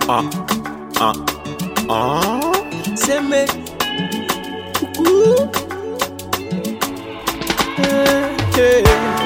Uh, uh, uh. Say me. Ooh. Hey,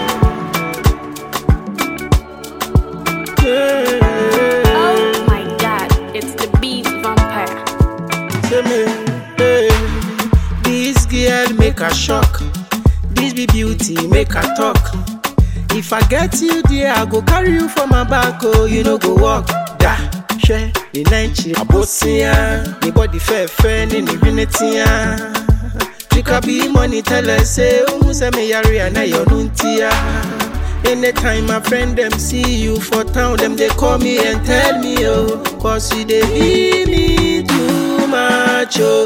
hey. Oh my god, it's the beat vampire. Say me, hey. This girl make her shock. This be beauty make her talk. If I get you there, I go carry you for my back. Oh, you know go walk. Da, share the night abosia. The body fair fair, ni ni vinetia. Trika be money tell her say, oh, say me yari and I yonuntia. Anytime my friend them see you for town, them they call me and tell me, oh, cause you they be me too much, oh,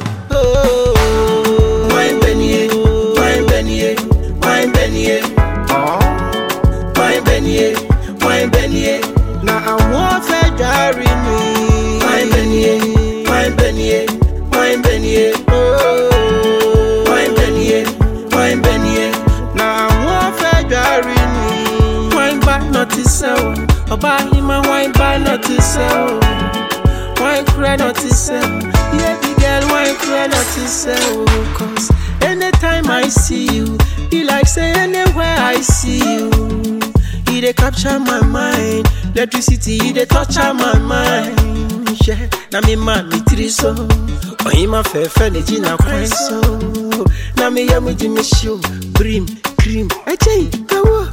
oh. Wine Benny, wine Benny, wine Benny, oh. Wine Benny, wine Benny. Now I want fair diary me. Wine Benny, wine Benny, wine Benny, oh. Wine Benny, wine Benny. Now I want fair diary me. Wine back not to sell. Oba hima wine back not to sell. Wine cry not to sell. Yeah, the girl wine cry not to sell. Cause anytime I see you, be like say anywhere I see you. You dey capture my mind. Electricity, you dey torture my mind. Yeah, na me man me tiri so. Oyin ma fẹ́ fẹ́ ne jí na kwan so. Na me yẹ mu jí mi show. Brim, cream, ẹ̀jẹ̀ yìí, ẹ̀wọ̀.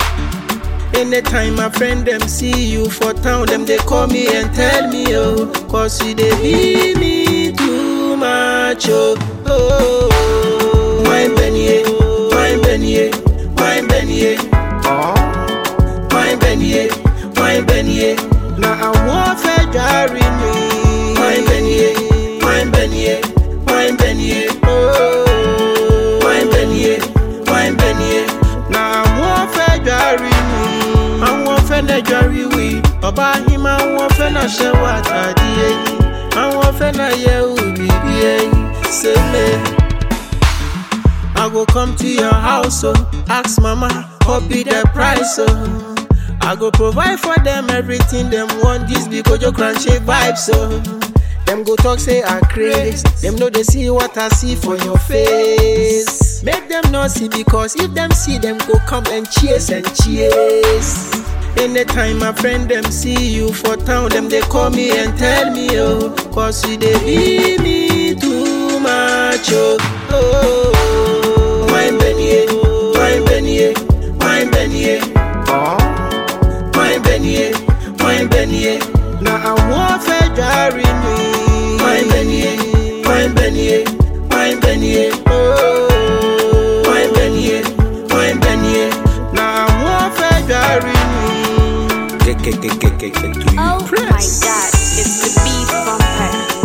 Anytime my friend them see you for town, them they call me and tell me, oh, cause you they be me too much, oh, oh. Wine Benny, wine Benny, wine Benny, oh. Wine Benny, wine Benny. Now I want fair diary me. Wine Benny, wine Benny, wine Benny, oh. Wine Benny, wine Benny. Now I want fair diary me. Àwọn fẹ́ lẹ́jọ́ rí wí. Ọba yín máa ń wọ́n fẹ́ náà ṣe wà tàdí ẹyin. Àwọn fẹ́ náà yẹ òbí bí ẹyin. Ṣé mi? I go come to your house, oh, ask mama, what be the price, oh. I go provide for them everything them want, this be Kojo Crunchy vibes, oh. Them go talk say I craze, them know they see what I see for your face. Make them not see because if them see them go come and cheers and cheers. Anytime my friend them see you for town, them they call me and tell me, oh, cause you they be me too much, oh, oh. Wine Benny, wine Benny, wine Benny, oh. Wine Benny, wine Benny. Now I want fair diary me. Wine Benny, wine Benny, wine Benny, oh. Wine Benny, wine Benny. Now I want fair diary me. Oh my god, it's the beat vampire.